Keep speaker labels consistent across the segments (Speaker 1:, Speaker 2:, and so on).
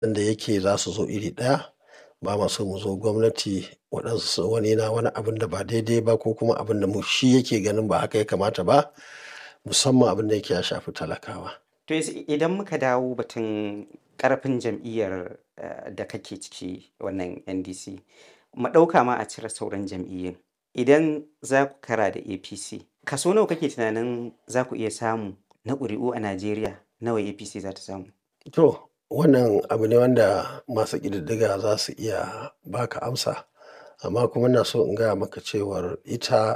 Speaker 1: da yake za su zo iri ɗaya. Ba ma so mu zo gwamnati waɗansu wani na wani abun da ba daidai ba ko kuma abun da mu shi yake ganin ba haka ya kamata ba. Musamman abin da yake ya shafi talakawa.
Speaker 2: To yanzu idan muka dawo batun ƙarfin jam'iyyar eh, da kake ciki wannan NDC. Mu ɗauka ma a cire sauran jam'iyyun. Idan za ku kara da APC, kaso nawa kake tunanin za ku iya samu na ƙuri'u a Najeriya? Nawa APC za ta samu?
Speaker 1: To, wannan abu ne wanda masu ƙididdiga za su iya ba ka amsa. Amma kuma ina so in gaya maka cewar ita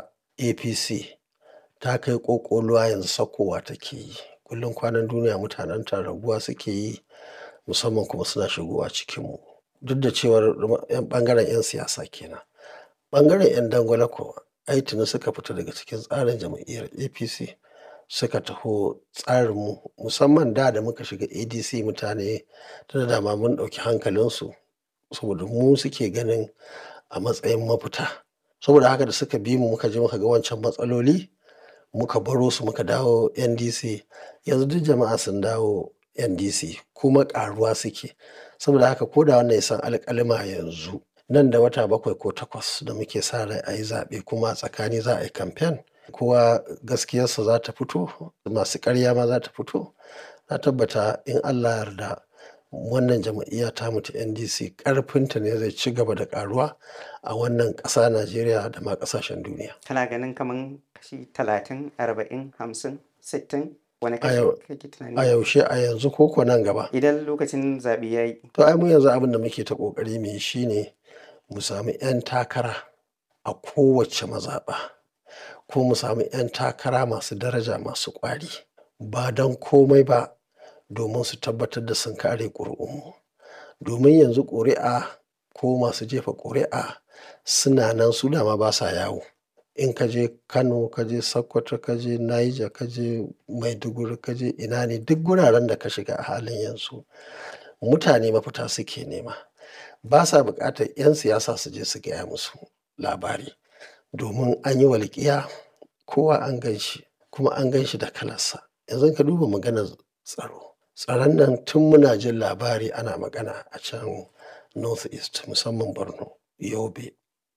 Speaker 1: APC ta kai ƙoƙoluwa yanzu sakkowa take yi. Kullum kwanan duniya mutanenta raguwa suke yi musamman kuma suna shigowa cikinmu. Duk da cewar yan ɓangaren 'yan siyasa kenan. Ɓangaren 'yan dangwale kuwa ai tuni suka fita daga cikin tsarin jam'iyyar APC suka taho tsarinmu musamman da da muka shiga ADC mutane tunda dama mun ɗauki hankalinsu saboda mu suke ganin a matsayin mafita. Saboda haka da suka bi mu muka je muka ga wancan matsaloli muka baro su muka dawo NDC. Yanzu duk jama'a sun dawo NDC kuma ƙaruwa suke. Saboda haka ko da wannan ya san alƙalima yanzu nan da wata bakwai ko takwas da muke sa rai a yi zaɓe kuma a tsakani za a yi kamfen. Kowa gaskiyarsa za ta fito, masu ƙarya ma za ta fito. Na tabbata in Allah ya yarda wannan jam'iyya tamu ta NDC ƙarfinta ne zai ci gaba da ƙaruwa a wannan ƙasa Najeriya da ma ƙasashen duniya.
Speaker 2: Kana ganin kaman kashi talatin, arba'in, hamsin, sittin? Wane
Speaker 1: A
Speaker 2: kashi
Speaker 1: yau,
Speaker 2: kake
Speaker 1: a
Speaker 2: tunani?
Speaker 1: yaushe a yanzu ko ko nan gaba.
Speaker 2: Idan lokacin zaɓe ya yi.
Speaker 1: To ai mu yanzu abin da muke ta ƙoƙari mu yi shine mu sami 'yan takara a kowace mazaɓa. Ko mu sami 'yan takara masu daraja masu ƙwari. Ba don komai ba domin su tabbatar da sun kare ƙuri'unmu. Domin yanzu ƙuri'a ko masu jefa ƙuri'a suna nan su dama basa yawo. In ka je Kano, ka je Sokoto, ka je Niger, ka je Maiduguri, ka je ina ne duk guraren da ka shiga a halin yanzu mutane mafita suke nema. Basa buƙatar 'yan siyasa su je su gaya musu labari. Domin an yi walƙiya kowa an gan shi kuma an gan shi da kalarsa. Yanzu ka duba maganar tsaro. Tsaron nan tun muna jin labari ana magana a can North East musamman Borno, Yobe.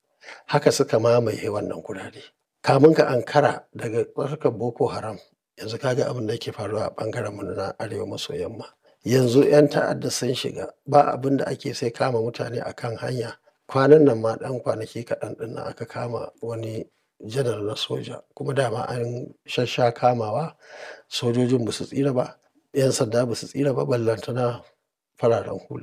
Speaker 1: Haka suka mamaye wannan gurare. Kamun ka ankara daga harkar Boko Haram yanzu ka ga abin da yake faruwa a ɓangarenmu na arewa maso yamma. Yanzu 'yan ta'adda sun shiga ba abin da ake sai kama mutane a kan hanya. Kwanan nan ma ɗan kwanaki kaɗan ɗin nan aka kama wani janar na soja kuma dama an shassha kamawa. Sojojin ba su tsira ba, 'yan sanda ba su tsira ba ballantana fararen hula.